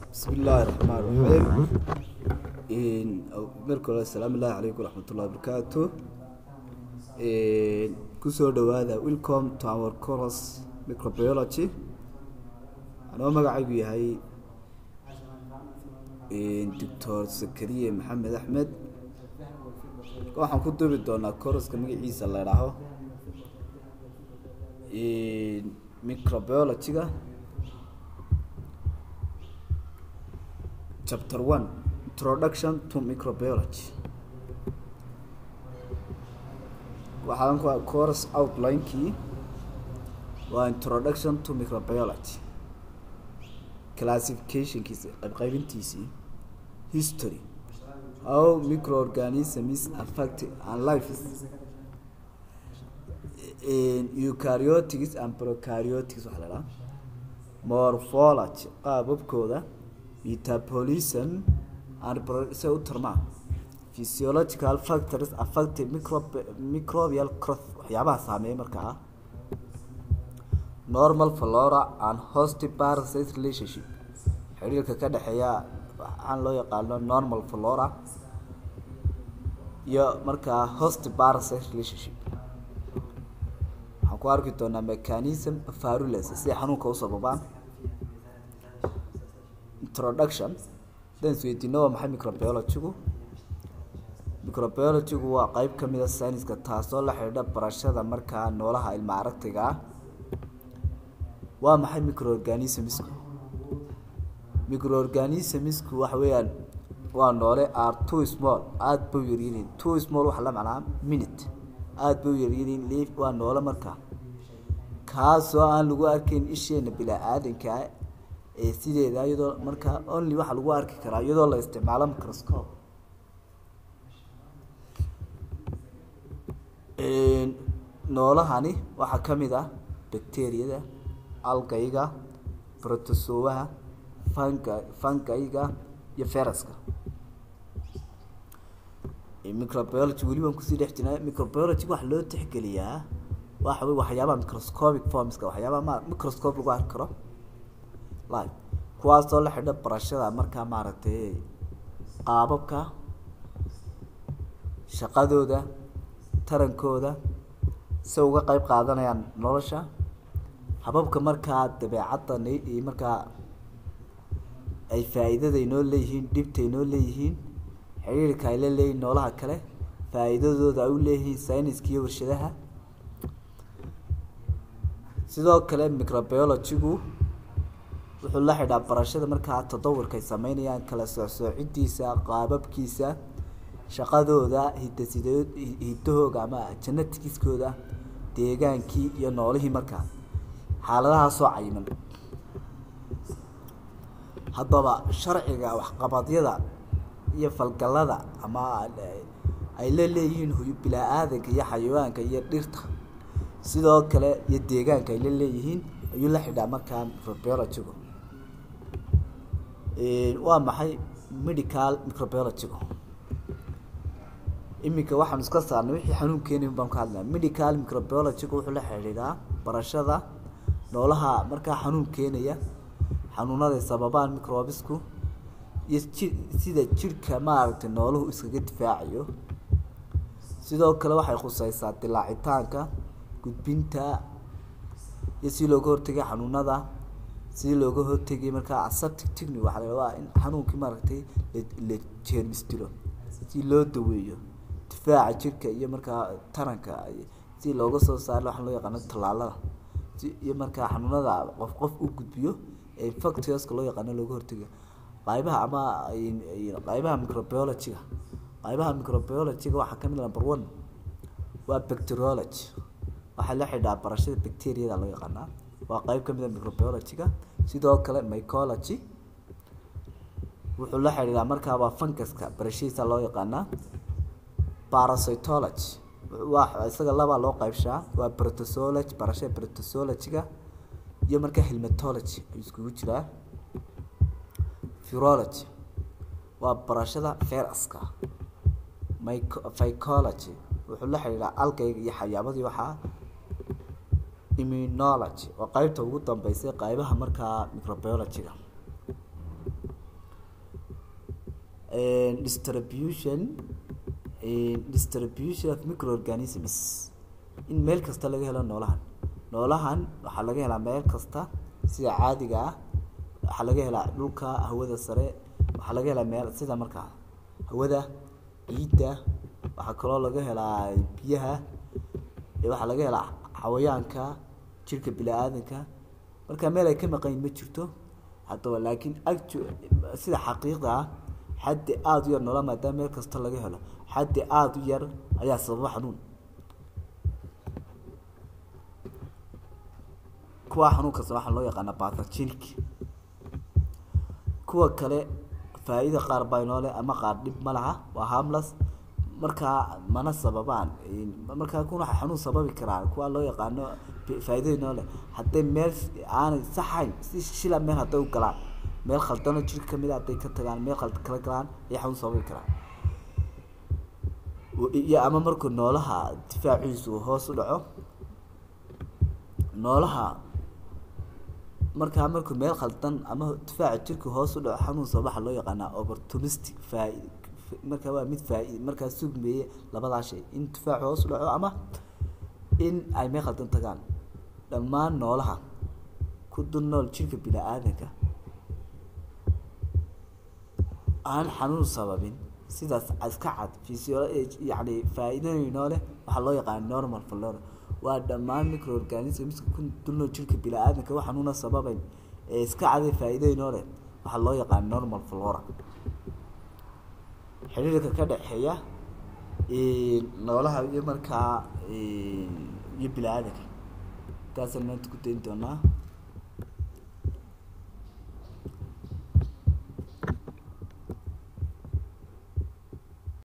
bismi illaahi raxmaan raxiim marka hore asalaamu illaahi calaykum waraxmat ullahi wabarakaatu kusoo dhawaada welcome to our coros microbiology anoo magacaygu yahay doctor zakariye maxamed axmed waxaan ku duubi doonaa coroska magaciisa la idhaaho microbiology-ga chapter one introduction to microbiology waxaan ku course outline-kii waa introduction to microbiology classificationkiisa qaybqaybintiisii history how microorganisms affect and lives eukaryotics and prokaryotics waxaa la dhaha morphology qaababkooda metabolism and se u tarmaa physiological factors affecting microb microbial growth waxyaabaha saameeya markaa normal flora and host parasite relationship xiriirka ka dhexeeya waxaan loo yaqaano normal flora iyo markaa host parasite relationship waxaan ku arki doonaa mechanism farulence siday xanuunka u sababaan introduction hadan isweydiino waa maxay microbiology-gu microbiology-gu waa qeyb kamid a sayniska taasoo la xidhiidha barashada markaa noolaha ilma aragtiga ah waa maxay microorganismsku microorganismsku waxa weeyaan waa noole are too small aada bay u yaryihiin too small waxaa la macnaa minute aada bay u yaryihiin liif waa noole markaa kaasoo aan lagu arkayn isheena bilaa aadankaa ee sideeda iyadoo markaa only waxaa lagu arki karaa iyadoo la isticmaalo microscope noolahani waxaa kamid ah bacteriyada algayga protosowaha fanga fangayga iyo feraska microbiology weli baan kusii dhex jirnaa microbiology waxa loo tixgeliyaa waxa wey waxyaabaha microscopic formska waxyaabaha ma microscope lagu arki karo live kuwaasoo la xidha barashada markaa maaragtay qaababka shaqadooda tarankooda si uga qeyb qaadanayaan nolosha hababka markaa dabeecaddan iyo markaa ay faa-iidada inoo leeyihiin dhibta inoo leeyihiin xiriirka ay la leeyihin noolaha kale faa-iidadooda ay u leeyihiin sayniska iyo warshadaha sidoo kale microbiology-gu wuxuu la xidhaa barashada markaa tadawurka ay sameynayaan kala soocsoocidiisa qaababkiisa shaqadooda hidaside hidahooga ama genetikiskooda deegaankii iyo noolihii markaa xaaladahaasoo cayiman haddaba sharciga waxqabadyada iyo falgalada ama ay la leeyihiin bilaa-aadanka iyo xayawaanka iyo dhirta sidoo kale iyo deegaanka ay la leeyihiin ayuu la xidhaa markaa microbiology-gu waa maxay medical microbiology-gu iminka waxaanu iska saarnay wixii xanuun keenayn baan ka hadlaya medical microbiology-gu wuxuu la xidhiidhaa barashada noolaha markaa xanuun keenaya xanuunaday sababaan microbisku iyo ji sida jirhka maaragtay nooluhu iskaga difaacayo sidoo kale waxay khuseysaa dilaacitaanka gudbinta iyo si looga hortegay xanuunada si looga hortegay markaa aseptic technic waxaa la waa in xanuunkii maaragtay la jeermis dilo si loo daweeyo difaaca jirka iyo markaa taranka si looga soo saaro waxaa loo yaqaano tallaalada si iyo markaa xanuunada qof qof u gudbiyo ee infectioska loo yaqaano looga hortegayo qaybaha ama qaybaha microbiology-ga qaybaha microbiology-ga waxaa kamid number one waa bacteriology waxaa la xidhaa barashada bacteriyada loo yaqaanaa waa qeyb kamid a microbiology-ga sidoo kale mycology wuxuu la xidhiidhaa markaa waa funguska barashadiisa loo yaqaanaa parasitology waa isaga labaa loo qeybshaa waa protosology barashada protosology-ga iyo markaa helmatology ayuu iskugu jiraa virology waa barashada feraska myc phycology wuxuu la xidhiidhaa algayga iyo xayaabadii waxaa immunology waa qeybta ugu dambeysay qeybaha markaa microbiology-ga distribution distribution of microorganisms in meel kasta laga helo noolahan noolahan waxaa laga helaa meel kasta sida caadiga ah waxaa laga helaa dhulka hawada sare waxaa laga helaa meel sida markaa hawada ciidda waxaa kaloo laga helaa biyaha waxaa laga helaa xawayaanka jirka bini-aadanka marka meel ay ka maqanyin ma jirto haddaba laakiin actu sida xaqiiqda ah xaddi aada u yar noola maadaama meel kasta laga helo xaddi aada u yar ayaa sababa xanuun kuwa xanuunkaasna waxaa loo yaqaana bathogenic kuwa kale faa-ida qaar baa inoo leh ama qaar dhib ma laha waa harmless markaa mana sababaan markaa kuna waxa xanuun sababi karaan kuwa loo yaqaano faa-ida inoo leh hadday meel aanay saxayn si shila meel hadday u galaan meel khaldano jirka kamid a hadday ka tagaan meel khald kala galaan ayay xanuun sababi karaan iyo ama markuu noolaha difaaciisu hoos u dhaco noolaha markaa markuu meel khaldan ama difaaca jirka hoos u dhaco xanuun sabaxa loo yaqaanaa opportunistic faa markaa waa mid faa markaa sugmeeye labadaa shay in difaacu hoos u dhaco ama in ay meel khaldan tagaan dhammaan noolaha ku dul nool jirka bini-aadanka aan xanuun sababin sidaas iska cad physio yani faa-iidooyinoo leh waxaa loo yaqaana normal flora waa dhammaan microorganismska ku dulnool jirka bini-aadanka wax xanuuna sababayn ee iska caday faa-iidooyinoo leh waxaa loo yaqaana normal flora xiriirka ka dhexeeya noolaha iyo markaa iyo bini-aadanka intaasaan maanta ku dayn doonaa